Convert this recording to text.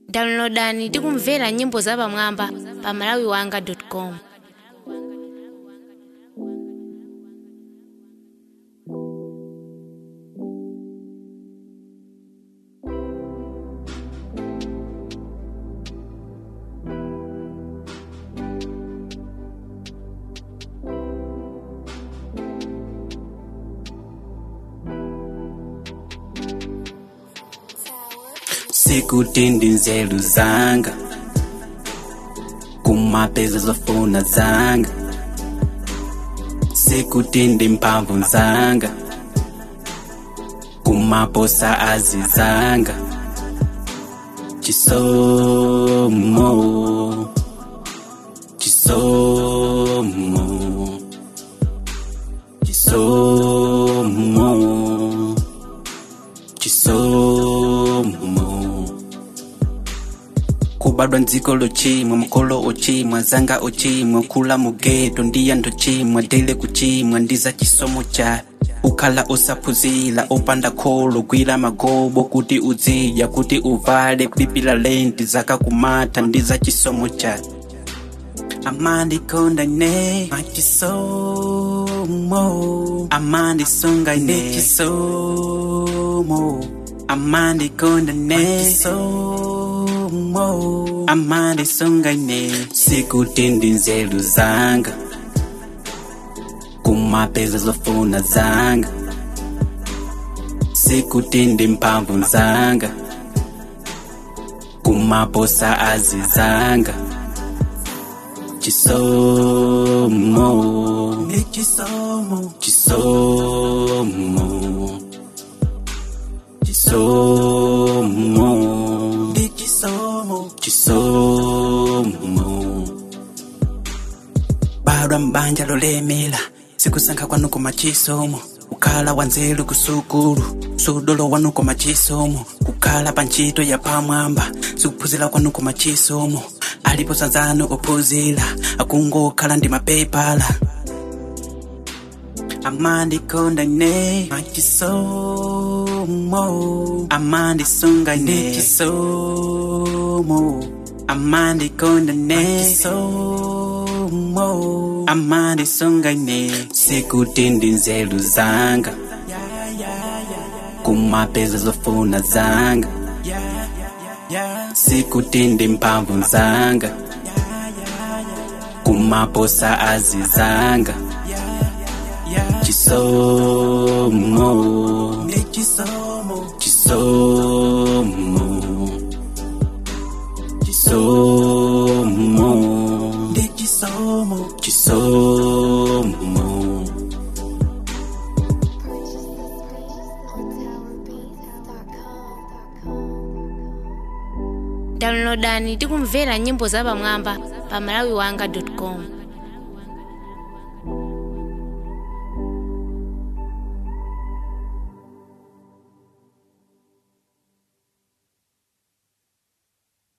downloadani ndi kumvera nyimbo zapamwamba pa malawiwanga.com sikuti ndi nzeru zanga kumapeza zofuna zanga sikuti ndi mphamvu zanga kumaposa azi zanga chisomo chisomo chisomo chisomo kubadwa ndziko lochimwa mkolo ochimwa zanga ochimwa kula mugeto ndi anthu chimwa dele kuchimwa ndi za chisomo cha ukhala osaphunzira opanda kholo gwira magobo kuti udzidya kuti uvale pipila lenti zakakumatha ndi za chisomo cha amandikonda ine machisomo amandisunga ine chisomo amandikonda ine chisomo amandisunga ine sikuti ndi nzeru zanga kumapeza zofuna zanga sikuti ndi mphamvu zanga kumaposa azi zanga chisomo ni chisomo chisomo chisomo ni chisomo chisomo badwa mbanja lolemela sikusankha kwanu koma chisomo kukhala wanzeru kusukulu sudolo wanu koma chisomo kukhala pa ntchito ya pamwamba sikuphunzira kwanu koma chisomo alipo sanzano ophunzira akungokhala ndi mapepala amandikonda ine machisomo amandisunga ine chisomo amandikonda ine chisomo amandisunga ine sikuti ndi nzeru zanga kumapeza zofuna zanga sikuti ndi mphamvu zanga kumaposa azi zanga chisomo chisomo chisomo chisomo chisomo chisomo downloadani ndi kumvera nyimbo zapamwamba pa malawiwanga.com